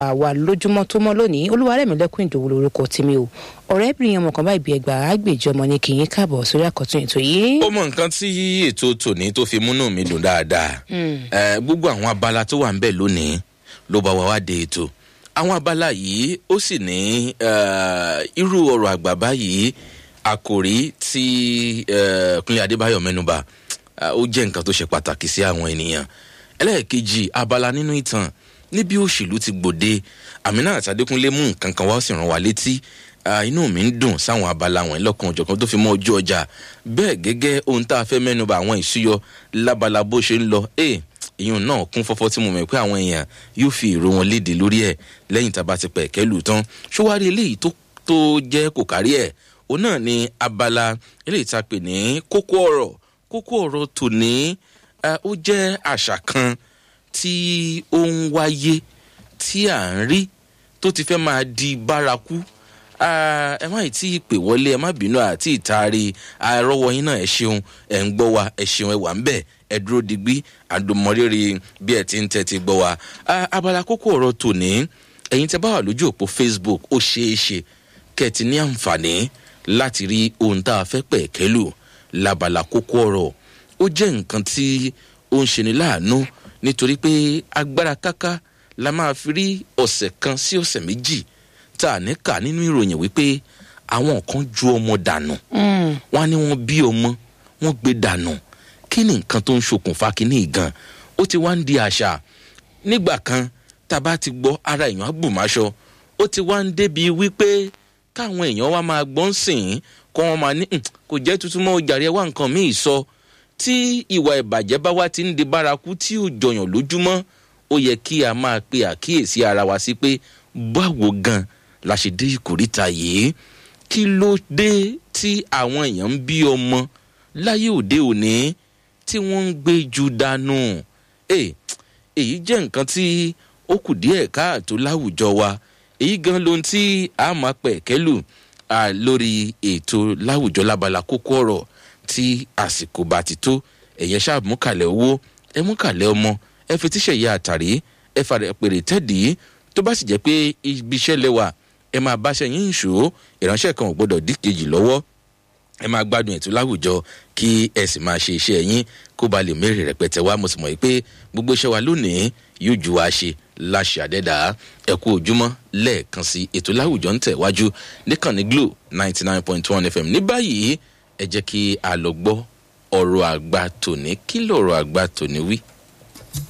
àwa lójúmọ́ tó mọ́ lónìí olúwarẹ̀mílẹ́kùn ìdòwú lorúkọ tèmi o ọ̀rẹ́bìnrin ọmọ kan báyìí bí ẹgbàá àgbèjì ọmọ ni kì í káàbọ̀ sórí àkọ́tún ètò yìí. ó mọ nǹkan tí ètò tòní tó fi múnú mi dùn dáadáa ẹ gbogbo àwọn abala tó wà ń bẹ lónìí ló bá wa wá de ètò àwọn abala yìí ó sì ní irú ọ̀rọ̀ àgbà báyìí àkòrí tí kúnlẹ̀ adébáyọ̀ mẹ́nuba ó jẹ́ nǹkan tó ṣe pàtàkì sí àwọn ènìyàn ẹlẹ́ẹ̀kejì abala nínú ìtàn níbi òṣèlú ti gbòde àmínà àtàdékúnlé mú nǹkan kan wá ó sì rán wa létí inú mi ń dùn sáwọn abala wọn lọ́kàn òjọ̀kan tó fi mọ́ ojú ọjà bẹ́ẹ̀ gẹ́gẹ́ ohun tá a fẹ́ mẹ́nuba àwọn ìṣúyọ lábala bó ṣe ń lọ ìyún náà kún fọ́fọ́ tí mo mọ̀ pé àwọn èèyàn yóò fi èrò wọn léde lórí ẹ̀ lẹ́yìn tá a bá ti pẹ̀ kẹ́lù tán ṣọwárí eléyìí tó jẹ́ kò kárí ẹ̀ òun náà ni abala eléyìí tá a pè ní kókó ọ̀rọ̀ kókó ọ̀rọ̀ tòní ó jẹ́ àṣà kan tí ó ń wáyé tí à ń rí tó ti fẹ́ máa di bárakú ẹ má tí ì pè wọlé ẹ má bínú àti ìtaari àrọwọ yín náà ẹ ṣeun ẹ ń gbọ́ wa ẹ ṣeun ẹ wà ń bẹ̀ ẹ dúró digbí àdùnmọ́rírì bí ẹ ti ń tẹ́tí gbọ́ wa abala kókó ọ̀rọ̀ tòní ẹ̀yin tẹ́ bá wà lójú òpó facebook ó ṣeé ṣe kẹ́ ẹ ti ní àǹfààní láti rí ohun tá a fẹ́ pẹ̀ kẹ́lù labala kókó ọ̀rọ̀ ó jẹ́ nǹkan tí ó ń ṣe ní láàánú nítorí pé agbára káká la máa fi rí ọ̀sẹ̀ kan sí ọ̀sẹ̀ méjì tá a ní kà nínú ìròyìn wípé àwọn kan ju ọmọ dànù wọn ní wọn bí ọmọ wọn gbé dànù kí ni nǹkan tó ń ṣokùnfà kínní ìgan ó ti wá ń di àṣà nígbà kan tá a bá ti gbọ́ ara èèyàn á bùmáṣọ ó ti wá ń débi wípé káwọn èèyàn wá máa gbọ́n sìn kọ́ wọn máa ní kò jẹ́ tuntun mọ́ ojàre wá nǹkan míì sọ tí ìwà ìbàjẹ́ bá wá ti ń di bárakú tí ò jọyàn lójúmọ́ ó yẹ kí a máa pe àkíyèsí ara wa sí pé báwo gan la ṣe dé ìkórìtà yìí kí ló dé tí àwọn èèyàn ń bí ọmọ láyé òde òní tí wọ́n ń gbé ju dànù èyí jẹ́ nǹkan tí ó kù díẹ̀ káàtó láwùjọ wa èyí gan ló ń tí a máa pẹ̀ kẹ́lù lórí ètò láwùjọ lábala kókó ọ̀rọ̀ tí àsìkò bá ti tó ẹ̀yẹ ṣáà mú kàlẹ̀ owó ẹ mú kàlẹ̀ ọmọ ẹ fi tíṣẹ̀ yẹ àtàrí ẹ fàrẹ̀ pèrè tẹ́dì tó bá sì jẹ́ pé ibi iṣẹ́ lẹ́wà ẹ máa báṣẹ yín ìṣó ìránṣẹ́ kan ò gbọ́dọ̀ dí kejì lọ́wọ́ ẹ máa gbádùn ètò láwùjọ kí ẹ sì máa ṣe iṣẹ́ yín kó ba lè mẹ́rẹ̀ rẹpẹtẹ wá mo sì mọ̀ pé gbogbo iṣẹ́ wa lónìí yóò ju wa ṣe láṣẹ àdẹ́dà ẹ kú ojúmọ́ lẹ́ẹ̀kan sí ètò láwùjọ ń tẹ̀ wájú níkànnì glo ninety nine point one fm ní báyìí ẹ jẹ́ kí a lọ gbọ́ ọ̀rọ̀ àgbà tòní kí lọ̀rọ̀ àgbà tòní wí.